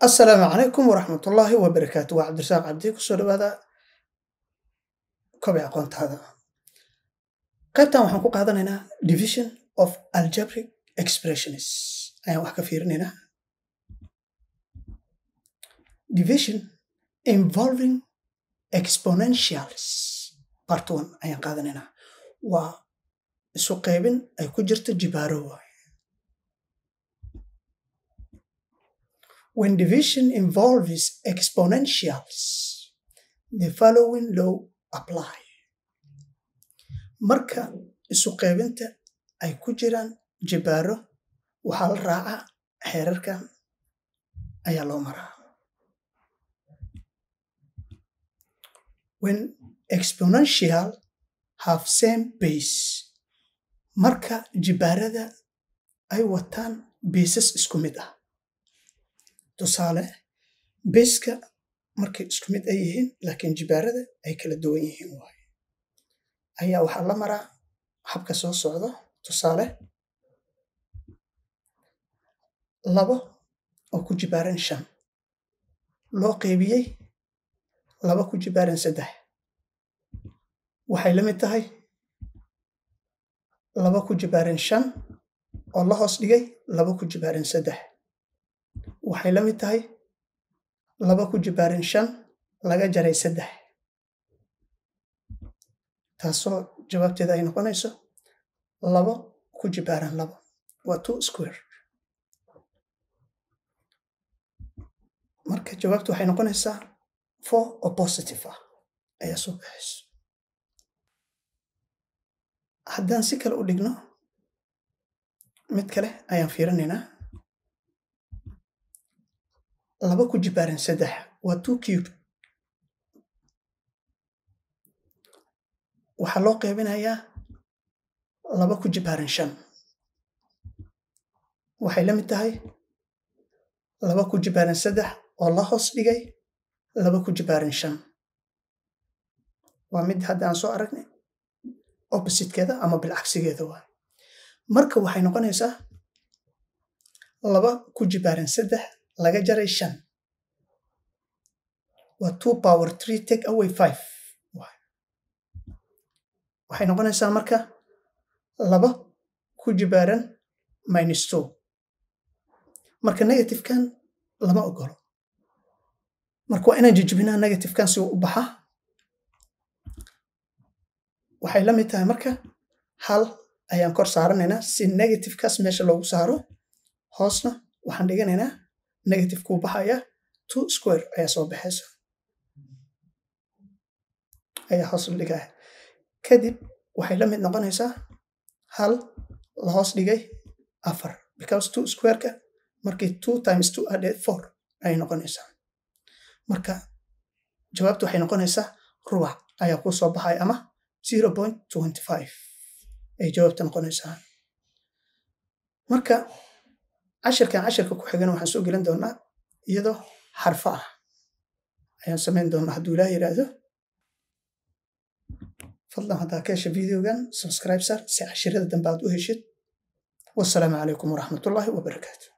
asalaamu calaykum waraxmatullaahi wabarakaatu waa cabdirasaaq cabdi kusoo dhawaada kobi aqoontaada qaybtan waxaan ku qaadanaynaa division of algebric expressions ayaan wax ka fiirinaynaa division involving exponentials part one ayaan qaadanaynaa waa isu qaybin ay ku jirto jibaaro waay When division involves exponentials, the following law apply. Marka isu qaybinta ay ku jiraan jibaaro waxaa la raacaa xeerarkan ayaa loo maraa. When exponential have same base, marka jibaarada ay wataan bases isku mid ah. tusaale beska markay isku mid ay yihiin laakiin jibaarada ay kala duwan yihiin waaye ayaa waxaa la maraa habka soo socdo tusaale labo oo ku jibaaran shan loo qeybiyey laba ku jibaaran saddex waxay la mid tahay laba ku jibaaran shan oo la hoos dhigay laba ku jibaaran saddex waxay la mid tahay laba ku jibaaran shan laga jaray saddex taasoo jawaabteeda ay noqonayso labo ku jibaaran labo waa two square marka jawaabtu waxay noqonaysaa four oo positive ah ayaa soo baxayso haddaan si kale u dhigno mid kale ayaan fiirinaynaa laba ku jibaaran saddex waa two cube waxaa loo qaybinayaa laba ku jibaaran shan waxay la mid tahay laba ku jibaaran saddex oo la hoos dhigay laba ku jibaaran shan waa mid hadda aan soo aragnay oppositekeeda ama bilcagsigeeda waay marka waxay noqonaysaa laba ku jibaaran saddex laga jaray shan waa two power three take away five waxay noqonaysaa marka laba ku jibaaran minus two marka negativekan lama ogolo marka waa inaan jijibinaa negativekan si uu u baxaa waxay la mid tahay marka hal ayaan kor saaranaynaa si negativekaas meesha loogu saaro hoosna waxaan dhiganaynaa negative kuu baxaya two square ayaa soo baxaysa ayaa hoos la dhigaya kadib waxay la mid noqonaysaa hal la hoos dhigay afar because two squareka markii two times two added four ayay noqonaysaa marka jawaabtu waxay noqonaysaa rubac ayaa kuu soo baxaya ama zero point twenty five ayay jawaabta noqonaysaa marka cashirkan cashirka ku xigana waxaan soo gelin doonaa iyadoo xarfo ah ayaan samayn doonaa hadduu ilaah yidhaahdo fadlan haddaa ka hesha videogan subscribe sar si cashirada dambe aad u heshid wasalaamu calaykum waraxmatullaahi wabarakaatu